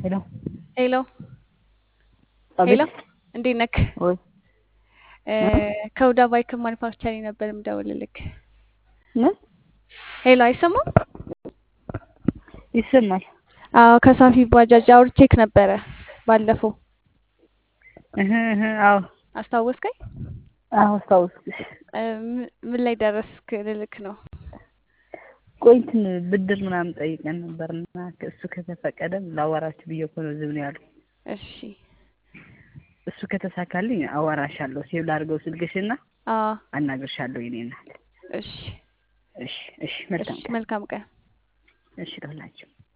ሄሎ ሄሎ አቤት ሄሎ እንዴት ነክ? ወይ ከሁዳ ባይክ ማኒፋክቸሪንግ ነበር የምደውልልክ። ምን ሄሎ አይሰማም? ይሰማል? አዎ ከሳፊ ባጃጅ አውርቼክ ነበረ ባለፈው። እህ እህ አዎ አስታወስከኝ? አዎ አስታወስኩሽ። እ ም- ምን ላይ ደረስክ ልልክ ነው። ቆይ እንትን ብድር ምናምን ጠይቀን ነበርና እሱ ከተፈቀደ ላዋራችሁ ብዬ እኮ ነው ዝም ነው ያሉ። እሺ እሱ ከተሳካልኝ አዋራሻለሁ። ሴቭ ላድርገው ስልክሽና አዎ አናግርሻለሁ የኔ እናት። እሺ እሺ እሺ እሺ መልካም ቀን። መልካም ቀን። እሺ ለሁላችሁ